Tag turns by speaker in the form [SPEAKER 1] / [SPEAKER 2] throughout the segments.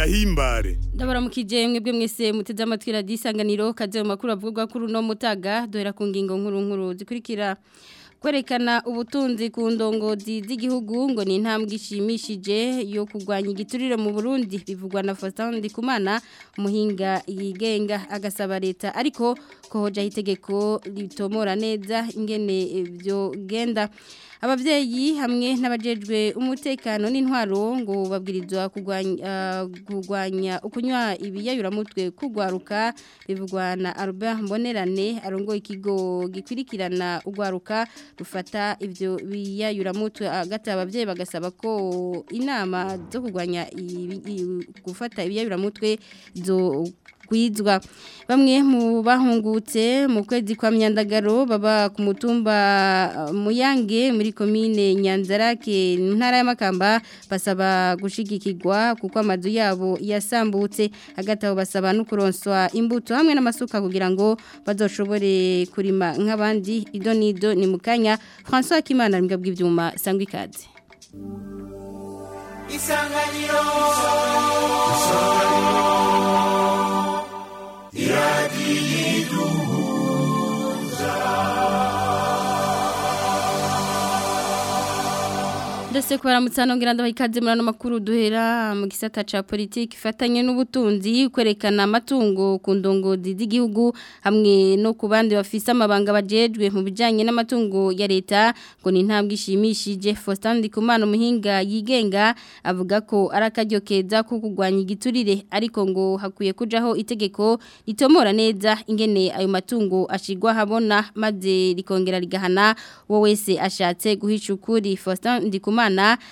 [SPEAKER 1] tugahimbare
[SPEAKER 2] ndabaramukije mwebwe mwese muteze amatwi radiyo isanganiro kaze mu makuru avugwa kuri uno mutaga duhera ku ngingo nkuru nkuru zikurikira kwerekana ubutunzi ku ndongozi z'igihugu ngo ni intambwe ishimishije yo kurwanya igiturire mu Burundi bivugwa na Faustin Ndikumana umuhinga yigenga agasaba leta ariko ko hojaho itegeko ritomora neza ingene byo genda ababyeyi hamwe n'abajejwe umutekano n'intwaro ngo babwirizwa kurwanya ukunywa ibiyayuramutwe kugwaruka bivugwa na Albert Mbonerane arongoye ikigo gikwirikirana ugwaruka rufata ibyo biyayuramutwe hagati ababyeyi bagasaba ko inama zo kurwanya gufata ibiyayuramutwe zo kwizwa bamwe mu bahungutse mu kwezi kwa myandagaro baba ku mutumba muyange muri komine nyanzarake ntara y'amakamba basaba gushigikirwa kuko amazu yabo yasambutse hagati aho basaba no kuronswa imbuto hamwe n'amasuka kugira ngo bazoshobore kurima nk'abandi ido n'ido ni mu kanya francois kimana mbwa bw'ibyuma sangwa ikaze
[SPEAKER 3] isanganiro isanganiro
[SPEAKER 2] ndetse kubaramutsa nongera ndabaha ikaze muri ano makuru duhera mu gisata ca politiki ifatanye n'ubutunzi kwerekana amatungo ku ndongozi z'igihugu hamwe no ku bandi bafise amabanga bajejwe mu bijanye n'amatungo ya leta ngo ni intambwe ishimishije Faustin Ndikumana umuhinga yigenga avuga ko ari akaryo keza ko kurwanya igiturire ariko ngo hakwiye kujaho itegeko ritomora neza ingene ayo matungo ashigwa habona maze rikongera rigahana wo wese ashatse guhisha ukuri Faustin Ndikumana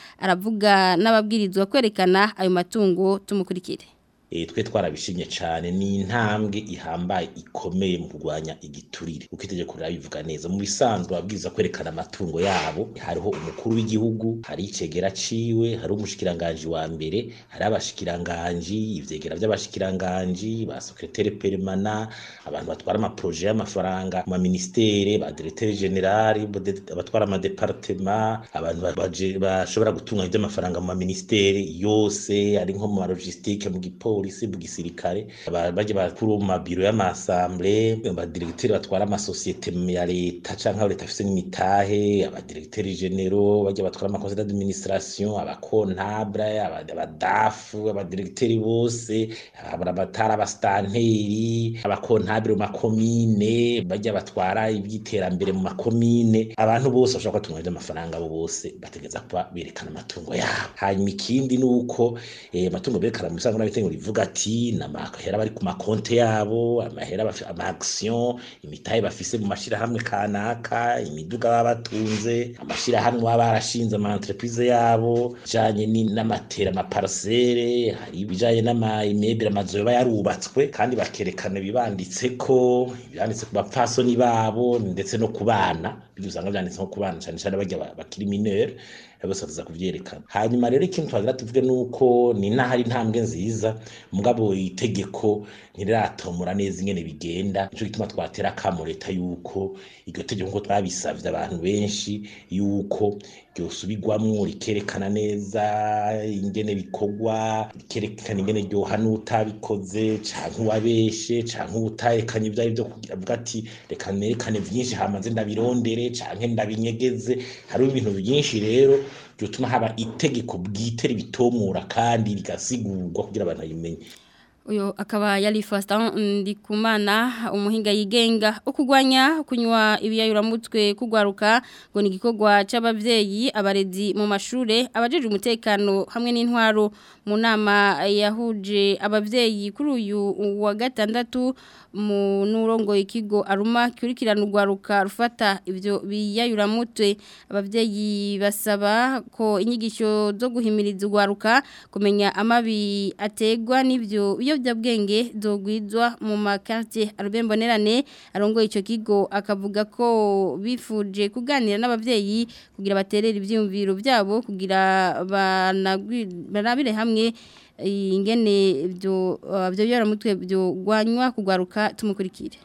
[SPEAKER 2] aravuga n'ababwirizwa kwerekana ayo matungo tumukurikire
[SPEAKER 4] twe twarabishimye cyane ni intambwe ihambaye ikomeye mu kurwanya igiturire kuko itegeko rirabivuga neza mu bisanzwe ababwiriza kwerekana amatungo yabo hariho umukuru w'igihugu hari icegera ciwe hari umushikiranganji wa mbere hari abashikiranganji ivyegera by'abashikiranganji ba secrétaire permanent abantu batwara amaprojet y'amafaranga mu ministere ba directeur general abatwara ama departement abantu bashobora gutunganya iby'amafaranga mu ministere yose ari nko mu logistique mu gipo polisi mu gisirikare baje bakuru mu mabiro y'amasamble abadiregiteri batwara amasosiyete ya leta canke abo leta afise n'imitahe abadiregiteri genero baje batwara amakonseil d'administration abakontable abadafu abadiregiteri bose abatara abastanteri abakontable mu makomine baje batwara iby'iterambere mu makomine abantu bose bashobora kubatunga amafaranga abo bose bategeza kuba berekana amatungo yabo hanyuma ikindi ni uko amatungo berekana mu bisanzwe n'abitengo bivuga ati namahera bari ku makonte yabo amahera ama action imitahe bafise mu mashirahamwe kanaka imiduga baba batunze amashirahamwe baba barashinze ama entreprise yabo janye n'amatera ama parcelle hari ibijanye n'ama immeuble amazu yoba yarubatswe kandi bakerekana bibanditse ko byanditse ku bapfasoni babo ndetse no ku bana bijya usanga byanditse nko ku bana cyane cyane bajya bakiri mineur bose bataza kuvyerekana hanyuma rero ikintu twagira tuvuge nuko ni nahari intambwe nziza mugabo itegeko ntiriratomora neza ingene bigenda nico gituma twatera kamo leta yuko iryo tegeko nko twabisavye abantu benshi yuko ryosubirwamwo rikerekana neza ingene bikorwa rikerekana ingene ryohana utabikoze canke uwabeshe canke utarekanye ivyo arivyo kugira ati reka nerekane vyinshi hamaze ndabirondere canke ndabinyegeze hariho ibintu byinshi rero byotuma haba itegeko bwite ribitomura kandi rigasigurwa kugira abantu bayimenye
[SPEAKER 2] uyo akaba yari Faustin Ndikumana umuhinga yigenga ukugwanya kunywa ibiyayuramutwe kugwaruka ngo ni gikorwa c'abavyeyi abarezi mu mashure abajeje umutekano hamwe n'intwaro mu nama yahuje abavyeyi kuri uyu wa gatandatu mu nurongo ikigo aruma kurikirana ugwaruka rufata ivyo biyayuramutwe abavyeyi basaba ko inyigisho zo guhimiriza ugwaruka kumenya amabi ategwa n'ivyo ibiyobyabwenge zogwizwa mu makartie arubembonerane arongoye ico kigo akavuga ko bifuje kuganira n'abavyeyi kugira baterere ivyumviro byabo kugira banabire hamwe ingene byo byo mutwe byo gwanywa kugwaruka tumukurikire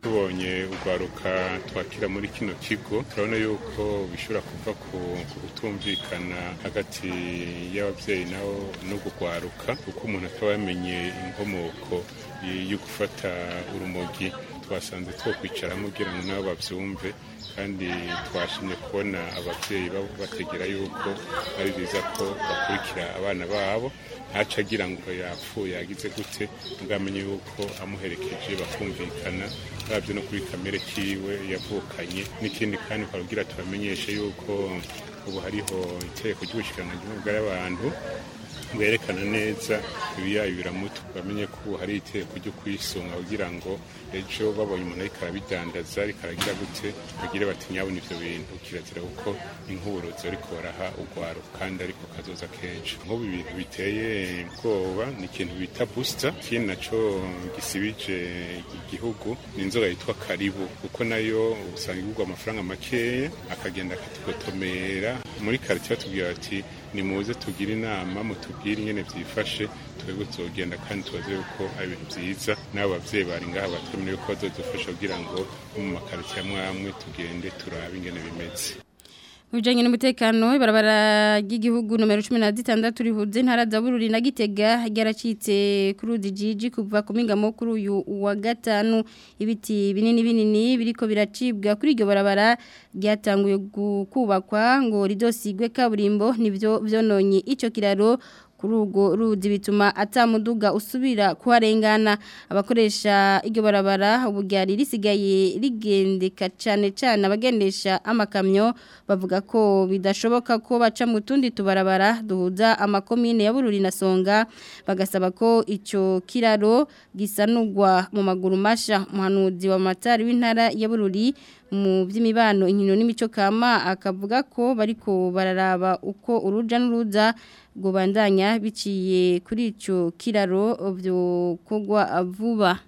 [SPEAKER 1] tubonye urwaruka twakira muri kino kigo turabona yuko bishobora kuva ku kutumvikana hagati y'ababyeyi nabo no kugwaruka kuko umuntu ataba yamenye inkomoko yo gufata urumogi twasanze two kwicaramo kugira ngo nabo babyumve kandi twashimye kubona ababyeyi bategera yuko ari byiza ko bakurikira abana babo ntaca agira ngo yapfuye yagize gute bwamenye yuko amuherekeje bakumvikana babyo no kuri kamere kiwe yavukanye n'ikindi kandi twabwira tubamenyeshe yuko ubu hariho itegeko ry'ubushikiranganji bw'abantu bwerekana neza ibiyayo biramutu bamenye ko ubu hari itegeko ryo kwisunga kugira ngo ejo babonye umuntu ariko arabidandaza ariko aragira gute bagire bati nyabona ivyo bintu kirazira kuko inkuburozi ariko baraha urwaro kandi ariko kazoza kenshi nk'ubu ibintu biteye ubwoba ni ikintu bita booster ikindi naco gisibije igihugu ni inzoga yitwa karibu kuko nayo usanga igurwa amafaranga makeya akagenda akatugotomera muri karitiye batubwira bati nimuze tugire inama mutubwire ingene vyifashe twebwe tuzogenda kandi tubaze yuko ari ibintu vyiza n'abo bavyeyi bari ngaha batwemereye ko bazodufasha kugira ngo mu makaritiye amwe amwe tugende turabe ingene bimeze
[SPEAKER 2] Ujanye n'umutekano ibarabara ry'igihugu numero 16 rihuze intara za Bururi na Gitega ryaracitse kuri udijiji kuva ku mingamo kuri uyu wa gatanu ibiti binini binini biriko biracibwa kuri iryo barabara ryatanguye kubakwa ngo ridosigwe kaburimbo nivyo vyononye ico kiraro kuri urwo ruzi bituma atamuduga usubira kuharengana abakoresha iryo barabara ubu ryari risigaye rigendeka cyane cyane abagendesha amakamyo bavuga ko bidashoboka ko baca mu tundi tubarabara duhuza amakomine ya Bururi na Songa bagasaba ko icyo kiraro gisanurwa mu maguru masha umuhanuzi wa matari w'intara ya Bururi mu by'imibano inkino n'imico kama akavuga ko bariko bararaba uko uruja n'uruza ngo bandanya biciye kuri icyo kiraro byo kugwa vuba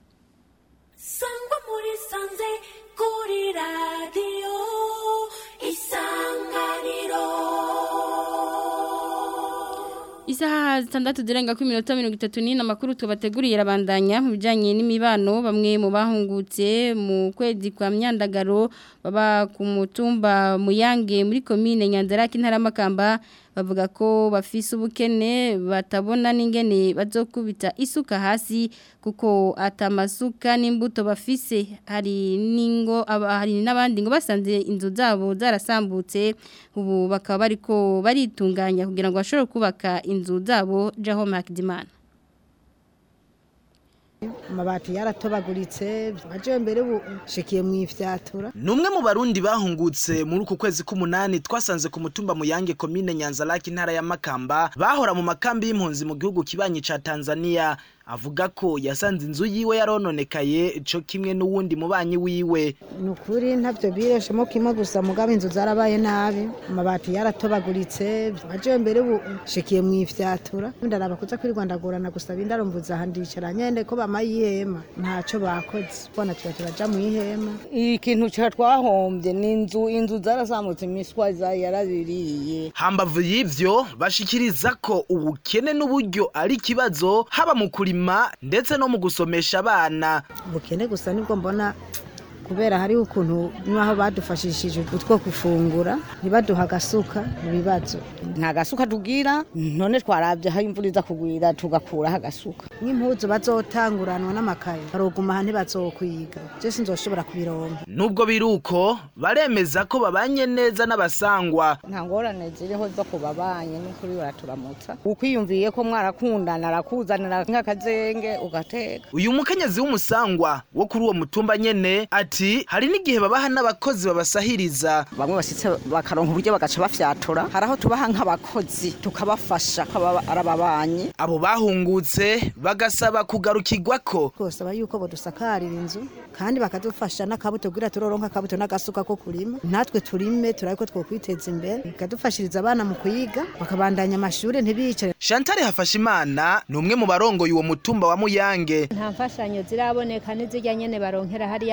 [SPEAKER 3] sangwa muri sanze kuri radiyo isanganiro
[SPEAKER 2] Isaha zitandatu zirenga kuri minota mirongo itatu n'ine amakuru tubateguriye arabandanya mu bijyanye n'imibano bamwe mu bahungutse mu kwezi kwa myandagaro baba ku mutumba muyange muri komine nyanzarake intaramakamba bavuga ko bafise ubukene batabona n'ingene bazokubita isuka hasi kuko atamasuka n'imbuto bafise hari ningo hari n'abandi ngo basanze inzu zabo zarasambutse ubu bakaba bariko baritunganya kugira ngo bashobore kubaka inzu zabo jaho Makidimana
[SPEAKER 5] amabati yaratobaguritse aje mbere ubu shikiye mu ifyatura
[SPEAKER 6] numwe mu barundi bahungutse muri uku kwezi k'umunani twasanze ku mutumba muyange komine nyanzarake intara ya makamba bahora mu makambi y'impunzi mu gihugu kibanyi ca tanzania avuga ko yasanze inzu yiwe yarononekaye co kimwe n'uwundi mubanyi wiwe
[SPEAKER 5] ni ukuri ntabyo bireshemo kimwe gusa mugabo inzu zarabaye nabi amabati yaratobaguritse aje mbere ubu shikiye mu ifyatura ndaraba kuza kwirwandagurana gusaba indarumbuza aha ndicara nyene ko bamayihema ntaco bakoze bona tuba turaja mu ihema
[SPEAKER 7] ikintu ca twahombye ni inzu inzu zarasambutse imiswa yarabiriye
[SPEAKER 6] hambavu y'ivyo bashikiriza ko ubukene n'uburyo ari ikibazo haba mu kurima ndetse no mu gusomesha abana
[SPEAKER 5] ubukene gusa nibwo mbona kubera hariho ukuntu n'aho badufashishije utwo gufungura ntibaduha agasuka mu bibazo
[SPEAKER 7] nta gasuka tugira none twarabye aho imvura iza kugwira tugakuraho agasuka
[SPEAKER 5] nk'impuzu bazotanguranwa n'amakaye baroguma aha ntibazokwiga je sinzoshobora kubironka
[SPEAKER 6] nubwo biri uko baremeza ko babanye neza n'abasangwa
[SPEAKER 7] nta ngorane ziriho zo kubabanye n'ukuri baraturamutsa ukwiyumviye ko mwarakundana arakuzanira nk'akazenge ugateka
[SPEAKER 6] uyu mukenyezi w'umusangwa wo kuri uwo mutumba nyene ati hari n'igihe babaha n'abakozi babasahiriza
[SPEAKER 7] bamwe basitse bakaronka uburyo bagaca bafyatura hari aho tubaha nk'abakozi tukabafasha kaba arababanyi
[SPEAKER 6] abo bahungutse bagasaba kugarukirwako
[SPEAKER 5] twosaba yuko bodusakarira inzu kandi bakadufasha n'akabuto kugira turoronka akabuto n'agasuka ko kurima natwe turime turabe ko twokwiteza imbere bikadufashiriza abana mu kuyiga bakabandanya amashuri ntibicare
[SPEAKER 6] Chantal Hafashimana ni umwe mu barongoye uwo mutumba wa Muyange
[SPEAKER 8] nta mfashanyo ziraboneka n'izijya nyene baronkera hariya mu mabati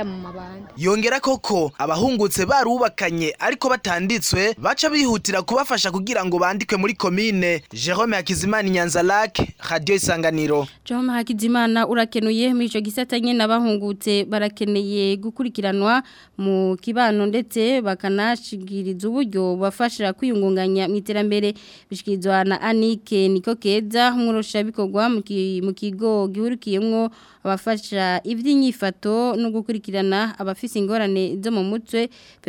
[SPEAKER 8] abandi
[SPEAKER 6] yongera koko abahungutse barubakanye ariko batanditswe baca bihutira kubafasha kugira ngo bandikwe muri komine Jerome Hakizimana Nyanza Lake Radio Isanganiro
[SPEAKER 2] Joma Hakizimana urakenuye muri ico gisata nyene abahungutse barakeneye gukurikiranwa mu kibano ndetse bakanashigiriza uburyo bafasha kwiyungunganya mu iterambere bishikirizwa na Anike Niko Keza umurusha bikorwa mu ki- mu kigo gihurikiyemwo abafasha ivy'inyifato no gukurikirana abafise ingorane zo mu mutwe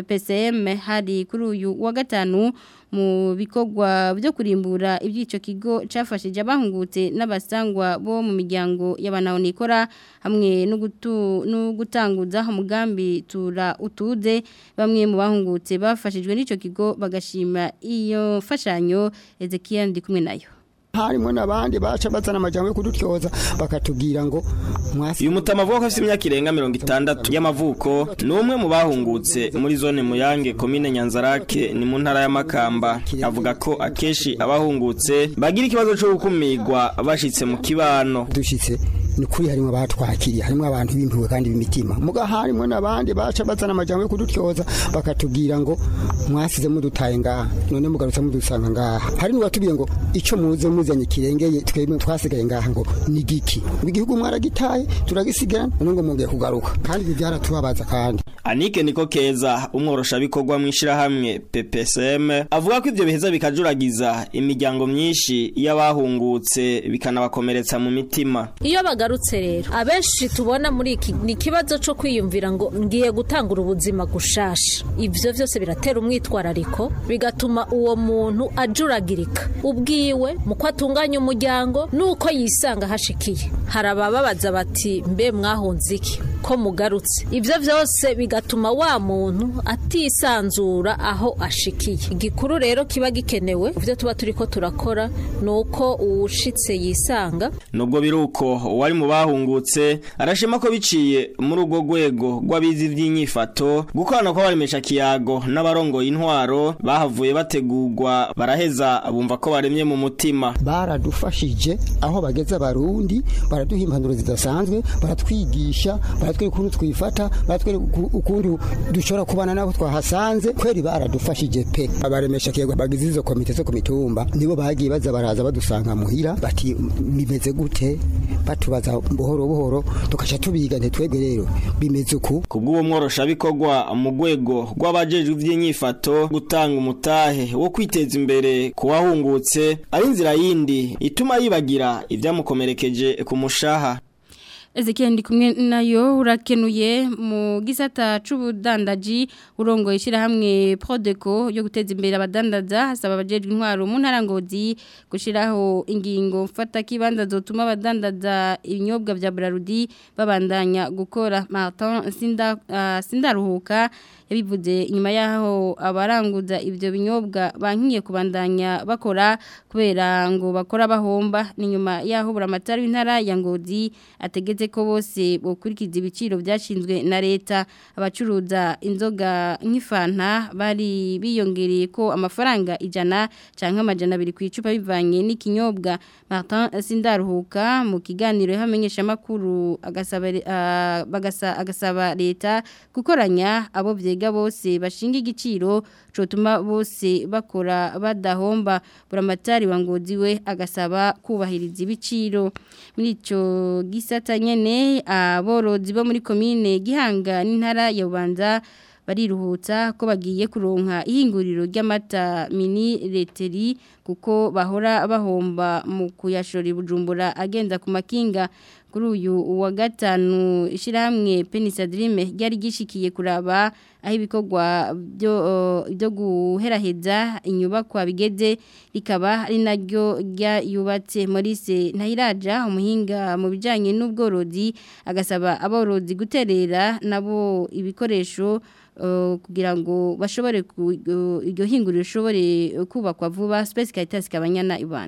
[SPEAKER 2] PPCM hari kuri uyu wa gatanu mu bikorwa byo kurimbura iby'ico kigo cafashije abahungutse n'abasangwa bo mu miryango y'abanahonikora hamwe no gutu- no gutanguza umugambi tura utuze bamwe mu bahungutse bafashijwe n'ico kigo bagashima iyo mfashanyo Ezekiel ndi kumwe nayo
[SPEAKER 9] harimo n'abandi baca bazana amajambo yo kudutyoza bakatubwira ngo mwasi
[SPEAKER 10] uyu mutama avuga ko afite imyaka irenga mirongo itandatu y'amavuko ni umwe mu bahungutse muri zone muyange komine nyanzarake ni mu ntara y'amakamba avuga ko akenshi abahungutse bagira ikibazo cyo gukumirwa bashitse mu kibano
[SPEAKER 9] dushitse ni kuri harimo abatwakiriye harimo abantu b'impuhwe kandi b'imitima muga harimo n'abandi baca bazana amajambo yo kudutyoza bakatubwira ngo mwasize mudutaye ngaha none mugarutse mudusanga ngaha hari n'uwatubwiye ngo ico muze muzanye kirengeye twebwe twasigaye ngaha ngo ni giki ngo igihugu mwaragitaye turagisigara none ngo mugiye kugaruka kandi ibi byaratubabaza kandi
[SPEAKER 10] Anike niko keza umworosha bikorwa mu ishirahamwe PPSM avuga ko ivyo biheza bikajuragiza imiryango myinshi y'abahungutse bikanabakomeretsa mu mitima
[SPEAKER 11] iyo bagarutse rero abenshi tubona muri iki ni ikibazo cyo kwiyumvira ngo ngiye gutangura ubuzima gushasha ibyo byose biratera umwitwarariko bigatuma uwo muntu ajuragirika ubwiwe mu ko atunganya umuryango n'uko yisanga hashikiye hari abababaza bati mbe mwahunze iki ko mugarutse ibyo byose bigatuma wa muntu atisanzura aho ashikiye igikuru rero kiba gikenewe ibyo tuba turi ko turakora ni uko uwushitse yisanga
[SPEAKER 10] nubwo biruko wari mu bahungutse arashima ko biciye muri urwo rwego rw'abizi by'inyifato gukorana kw'abaremesha kiyago n'abarongoye intwaro bahavuye bategurwa baraheza bumva ko baremye mu mutima
[SPEAKER 9] baradufashije aho bageze abarundi baraduha impanuro zidasanzwe baratwigisha baratwereka ukuntu twifata baratwereka uku- ukuntu dushobora kubana nabo twahasanze kweri baradufashije pe abaremesha kiyago bagize izo komite zo ku mitumba nibo bagiye baza baraza badusanga muhira bati bimeze gute batubaza buhoro buhoro tukaca tubiga ntitwebwe rero bimeze uku
[SPEAKER 10] kubw'uwo mworosha bikorwa mu rwego rw'abajejwe iby'inyifato gutanga umutahe wo kwiteza imbere ku wahungutse ari inzira yindi ituma yibagira ibyamukomerekeje ku mushaha
[SPEAKER 2] Ezekiel ndi kumwe nayo urakenuye mu gisata c'ubudandaji urongoye ishirahamwe Prodeco yo guteza imbere abadandaza hasaba abajejwe intwaro mu ntarangozi gushiraho ingingo mfata kibanza zotuma abadandaza ibinyobwa vya Brarudi babandanya gukora Martin Sinda uh, Sindaruhuka yabivuze inyuma yaho abaranguza ivyo binyobwa bankiye kubandanya bakora kubera ngo bakora bahomba ni nyuma yaho buramatari w'intara ya Ngozi ategetse ko bose bokurikiza ibiciro byashinzwe na leta abacuruza inzoga nk'ifanta bari biyongereye ko amafaranga ijana canke amajana abiri ku icupa bivanye n'ikinyobwa Martin Sindaruhuka mu kiganiro yamenyesha makuru agasaba uh, bagasa agasaba leta gukoranya abo vyega bose bashinga igiciro cotuma bose bakora badahomba buramatari wa ngozi we agasaba kubahiriza ibiciro muri ico gisata nyene aborozi bo muri komine gihanga n'intara ya Bubanza bariruhutsa ko bagiye kuronka ihinguriro ry'amata mini leteri kuko bahora bahomba mu kuyashora ibujumbura agenda ku makinga kuri uyu wa gatanu ishyirahamwe penisadrime ryari gishikiye kuraba aho ibikorwa byo byo guheraheza inyubakwa bigeze rikaba ari naryo ryayubatse Maurice Ntahiraja umuhinga mu bijyanye n'ubworozi agasaba aborozi guterera nabo ibikoresho kugira ngo bashobore iryo hinguriro rishobore kubakwa vuba Space Caritas kabanyana ibanza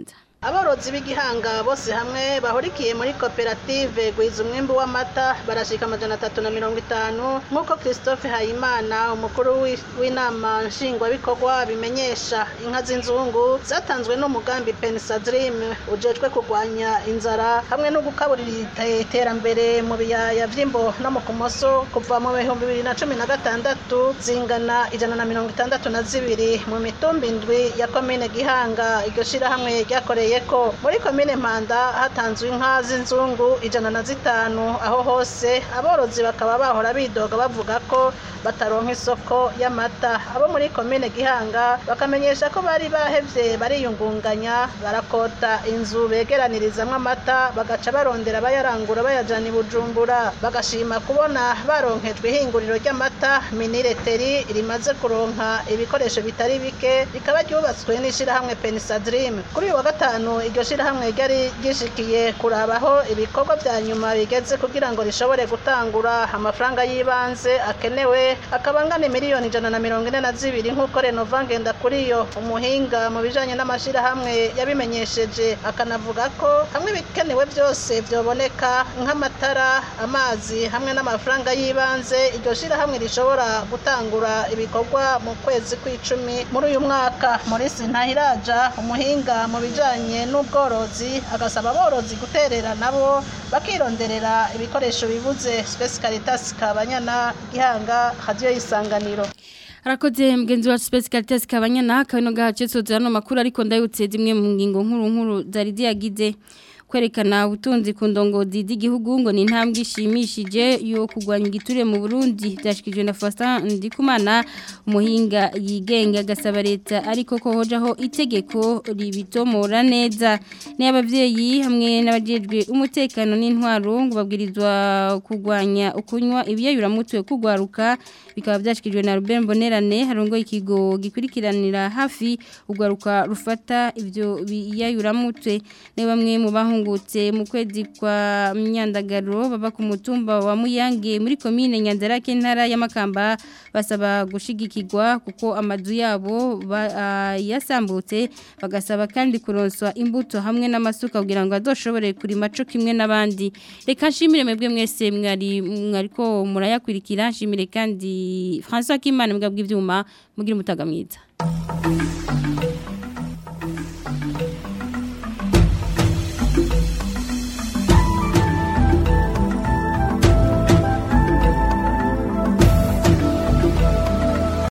[SPEAKER 8] aborozi b'igihanga bose hamwe bahurikiye muri koperative gwiza umwimbu w'amata barashika amajana atatu na mirongo itanu nk'uko christophe hayimana umukuru w'i- w'inama nshingwabikorwa bimenyesha inka z'inzungu zatanzwe n'umugambi pensadrim ujejwe kurwanya inzara hamwe no gukaburira ite- iterambere mu biyaya vy'imbo no mu kumoso kuva mu bihumbi bibiri na cumi na gatandatu zingana ijana na mirongo itandatu na zibiri mu mitumba indwi ya komine gihanga iryo shirahamwe ryakoreyeko muri komine mpanda hatanzwe inka z'inzungu ijana na zitanu aho hose aborozi bakaba bahora bidoga bavuga ko bataronka isoko y'amata abo muri komine gihanga bakamenyesha ko bari bahevye bariyungunganya barakota inzu begeranirizamwo amata bagaca barondera bayarangura bayajana i bujumbura bagashima kubona baronkejwe ihinguriro ry'amata minireteri rimaze kuronka ibikoresho bitari bike rikaba ryubatswe n'ishirahamwe pensadrim kuri uyu wa gatanu iryo shirahamwe ryari ryishikiye kurabaho ibikorwa vya nyuma bigeze kugira ngo rishobore gutangura amafaranga y'ibanze akenewe akaba angana miliyoni ijana na mirongo ine na zibiri nk'uko renova ngendakuriyo umuhinga mu bijanye n'amashirahamwe yabimenyesheje akanavuga ko hamwe ibikenewe byose vyoboneka nk'amatara amazi hamwe n'amafaranga y'ibanze iryo shirahamwe rishobora gutangura ibikorwa mu kwezi kw'icumi muri uyu mwaka Maurice Ntahiraja umuhinga mu bijanye n'ubworozi agasaba aborozi guterera nabo bakironderera ibikoresho bibuze Space Caritas Kabanyana Gihanga Radio Isanganiro
[SPEAKER 2] Arakoze mgenzi wa Space Caritas kabanyana kabino gahace soza no makuru ariko ndayutse zimwe mu ngingo nkuru nkuru zari ziyagize kwerekana ubutunzi ku ndongozi z'igihugu ngo ni intambwe ishimishije yo kurwanya igiturire mu Burundi byashikijwe na Faustin Ndikumana umuhinga yigenga agasaba leta ariko ko hojaho itegeko ribitomora neza ni abavyeyi hamwe n'abajejwe umutekano n'intwaro ngo babwirizwa kurwanya ukunywa ibiyayuramutwe kugwaruka bikaba byashikijwe na Ruben Bonerane harongo ikigo gikurikiranira hafi ugwaruka rufata ibyo biyayuramutwe ne bamwe mu bahungutse mu kwezi kwa myandagaro baba ku mutumba wa Muyange muri commune Nyanzarake ntara ya Makamba basaba gushigikirwa kuko amazu yabo ba- ah, yasambutse bagasaba kandi kuronswa imbuto hamwe n'amasuka kugira ngo azoshobore kurima co kimwe n'abandi reka nshimire mwebwe mwese mwari mwariko murayakurikira nshimire kandi François Kimana mbwa bw'ivyuma mugira umutaga mwiza